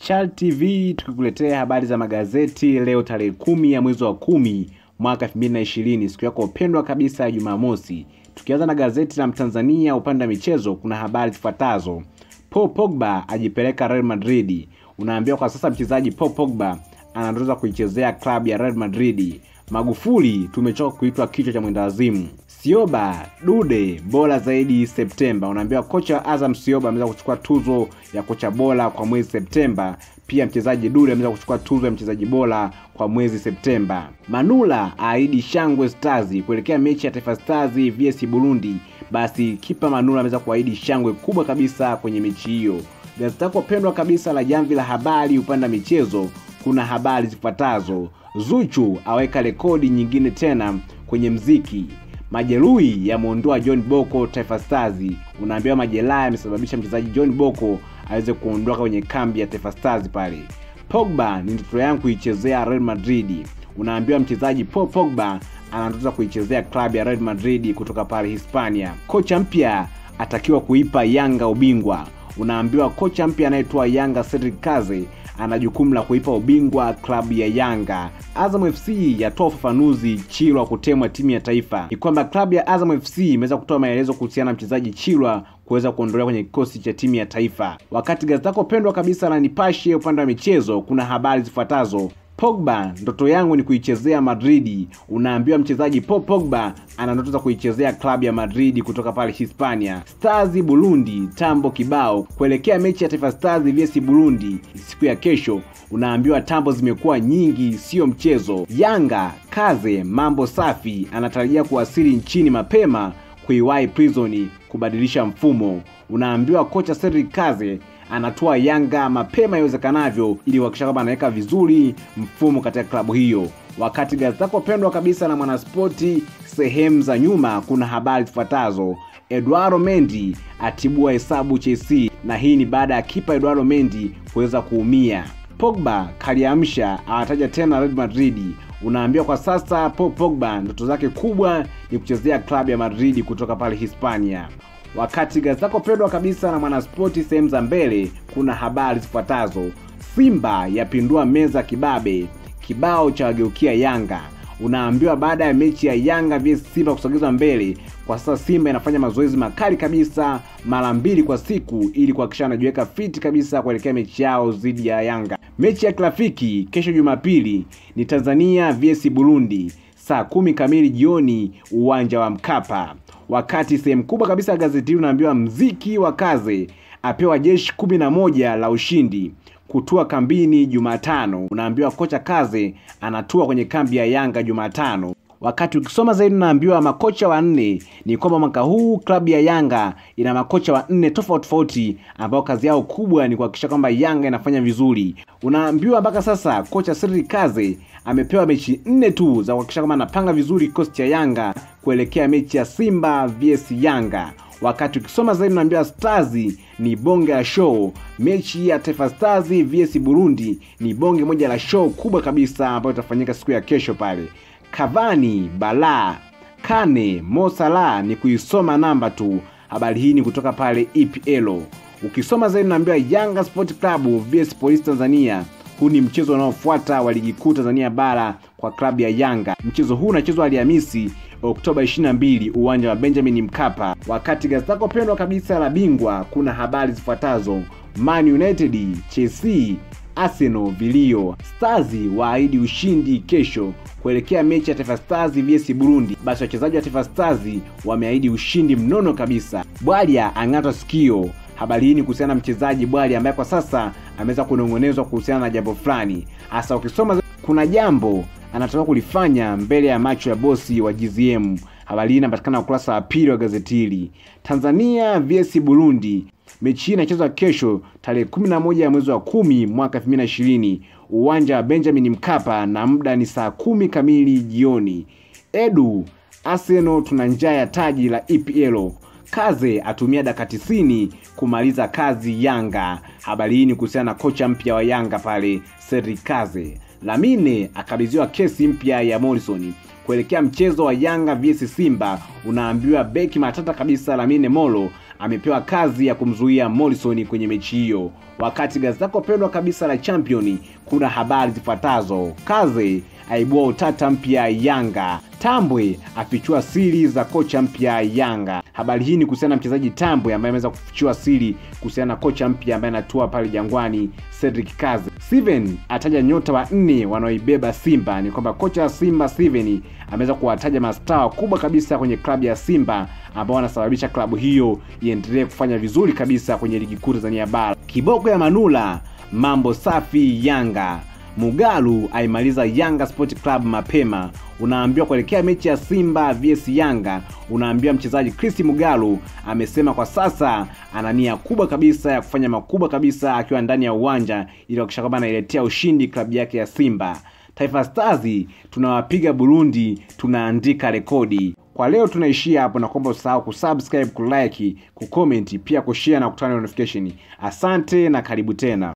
Chal TV tukikuletea habari za magazeti leo tarehe kumi ya mwezi wa kumi mwaka 2020 siku yako pendwa kabisa ya Jumamosi. Tukianza na gazeti la Mtanzania upande wa michezo, kuna habari zifuatazo. Paul Pogba ajipeleka Real Madrid. Unaambiwa kwa sasa mchezaji Paul Pogba anandoza kuichezea klabu ya Real Madrid. Magufuli tumechoka kuitwa kichwa cha mwendawazimu. Sioba Dude bora zaidi Septemba. Unaambiwa kocha wa Azam Sioba ameweza kuchukua tuzo ya kocha bora kwa mwezi Septemba. Pia mchezaji Dude ameweza kuchukua tuzo ya mchezaji bora kwa mwezi Septemba. Manula aahidi shangwe Stars kuelekea mechi ya Taifa Stars vs Burundi. Basi kipa Manula ameweza kuahidi shangwe kubwa kabisa kwenye mechi hiyo. Gazeti lako pendwa kabisa la Jamvi la Habari upande wa michezo, kuna habari zifuatazo. Zuchu aweka rekodi nyingine tena kwenye mziki. Majeruhi yamwondoa John Boko Taifa Stars. Unaambiwa majeraha yamesababisha mchezaji John Boko aweze kuondoka kwenye kambi ya Taifa Stars pale. Pogba ni ndoto yangu kuichezea Real Madrid. Unaambiwa mchezaji Paul Pogba anatoza kuichezea klabu ya Real Madrid kutoka pale Hispania. Kocha mpya atakiwa kuipa Yanga ubingwa. Unaambiwa kocha mpya anayetoa Yanga Cedric Kaze ana jukumu la kuipa ubingwa klabu ya Yanga. Azam FC yatoa ufafanuzi Chilwa kutemwa timu ya taifa. Ni kwamba klabu ya Azam FC imeweza kutoa maelezo kuhusiana na mchezaji Chilwa kuweza kuondolewa kwenye kikosi cha timu ya taifa. Wakati gazeti lako pendwa kabisa la Nipashe upande wa michezo, kuna habari zifuatazo. Pogba, ndoto yangu ni kuichezea Madridi. Unaambiwa mchezaji Paul Pogba ana ndoto za kuichezea klabu ya Madridi kutoka pale Hispania. Stars Burundi, tambo kibao kuelekea mechi ya Taifa Stars vs Burundi siku ya kesho. Unaambiwa tambo zimekuwa nyingi, sio mchezo. Yanga Kaze, mambo safi, anatarajia kuwasili nchini mapema kuiwahi Prison kubadilisha mfumo. Unaambiwa kocha Cedric Kaze anatoa Yanga mapema iwezekanavyo ili kuhakikisha kwamba anaweka vizuri mfumo katika klabu hiyo. Wakati gazeti lako pendwa kabisa na Mwanaspoti sehemu za nyuma, kuna habari zifuatazo. Eduardo Mendi atibua hesabu Chelsea, na hii ni baada ya kipa Eduardo Mendi kuweza kuumia. Pogba kaliamsha awataja tena Real Madrid. Unaambiwa kwa sasa Paul Pogba ndoto zake kubwa ni kuchezea klabu ya Madrid kutoka pale Hispania. Wakati gazeti lako pendwa kabisa na Mwanaspoti sehemu za mbele, kuna habari zifuatazo. Simba yapindua meza kibabe, kibao cha wageukia Yanga. Unaambiwa baada ya mechi ya Yanga vs Simba kusogezwa mbele, kwa sasa Simba inafanya mazoezi makali kabisa mara mbili kwa siku ili kuhakikisha anajiweka fiti kabisa kuelekea mechi yao dhidi ya Yanga. Mechi ya kirafiki kesho Jumapili ni Tanzania vs Burundi saa kumi kamili jioni uwanja wa Mkapa. Wakati sehemu kubwa kabisa ya gazeti hili unaambiwa mziki wa Kaze apewa jeshi kumi na moja la ushindi kutua kambini Jumatano. Unaambiwa kocha Kaze anatua kwenye kambi ya Yanga Jumatano. Wakati ukisoma zaidi unaambiwa makocha wanne. Ni kwamba mwaka huu klabu ya Yanga ina makocha wanne tofauti tofauti ambao kazi yao kubwa ni kuhakikisha kwamba Yanga inafanya vizuri. Unaambiwa mpaka sasa kocha Cedric Kaze amepewa mechi nne tu za kuhakikisha kwamba anapanga vizuri kikosi cha Yanga kuelekea mechi ya Simba vs Yanga. Wakati ukisoma zaidi unaambiwa Stars ni bonge la show. Mechi ya Taifa Stars vs Burundi ni bonge moja la show kubwa kabisa ambayo itafanyika siku ya kesho pale. Cavani Bala Kane Mo Salah ni kuisoma namba tu. Habari hii ni kutoka pale EPL. Ukisoma zaidi unaambiwa Yanga Sport Club vs Police Tanzania. Huu ni mchezo unaofuata wa ligi kuu Tanzania bara kwa klabu ya Yanga. Mchezo huu unachezwa Alhamisi Oktoba 22 uwanja wa Benjamin Mkapa. Wakati gazeti lako pendwa kabisa la Bingwa kuna habari zifuatazo: Man United, Chelsea, Arsenal vilio. Stars waahidi ushindi kesho kuelekea mechi ya Taifa Stars vs Burundi. Basi wachezaji wa Taifa Stars wameahidi ushindi mnono kabisa. Bwalya ang'ata sikio. Habari hii ni kuhusiana na mchezaji Bwalya ambaye kwa sasa ameweza kunong'onezwa kuhusiana na jambo fulani. Hasa ukisoma kuna jambo anataka kulifanya mbele ya macho ya bosi wa GZM. Habari hii inapatikana ukurasa wa pili wa gazeti hili. Tanzania vs Burundi, mechi hii inachezwa kesho tarehe 11 ya mwezi wa kumi mwaka 2020 uwanja wa Benjamin Mkapa na muda ni saa kumi kamili jioni. Edu Arsenal tuna njaa ya taji la EPL. Kaze atumia dakika tisini kumaliza kazi Yanga. Habari hii ni kuhusiana na kocha mpya wa Yanga pale Cedric Kaze. Lamine akabidhiwa kesi mpya ya Morrison kuelekea mchezo wa Yanga vs Simba, unaambiwa beki matata kabisa Lamine Molo amepewa kazi ya kumzuia Morrison kwenye mechi hiyo. Wakati gazeti lako pendwa kabisa la Champion kuna habari zifuatazo: Kaze aibua utata mpya Yanga, Tambwe afichua siri za kocha mpya Yanga. Habari hii ni kuhusiana na mchezaji Tambwe ambaye ameweza kufichua siri kuhusiana na kocha mpya ambaye anatua pale Jangwani, Cedric Kaze. Steven ataja nyota wa nne wanaoibeba Simba. Ni kwamba kocha wa Simba Steven ameweza kuwataja mastaa wakubwa kabisa kwenye klabu ya Simba ambao wanasababisha klabu hiyo iendelee kufanya vizuri kabisa kwenye ligi kuu Tanzania bara. Kiboko ya Manula, mambo safi Yanga. Mugalu aimaliza Yanga Sport Club mapema. Unaambiwa kuelekea mechi ya Simba vs Yanga, unaambiwa mchezaji Chris Mugalu amesema kwa sasa ana nia kubwa kabisa ya kufanya makubwa kabisa akiwa ndani ya uwanja ili kuhakikisha kwamba anailetea ushindi klabu yake ya Simba. Taifa Stars tunawapiga Burundi, tunaandika rekodi. Kwa leo tunaishia hapo, na kuomba usahau kusubscribe, kulike, kucomment, pia kushare na kutana notification. Asante na karibu tena.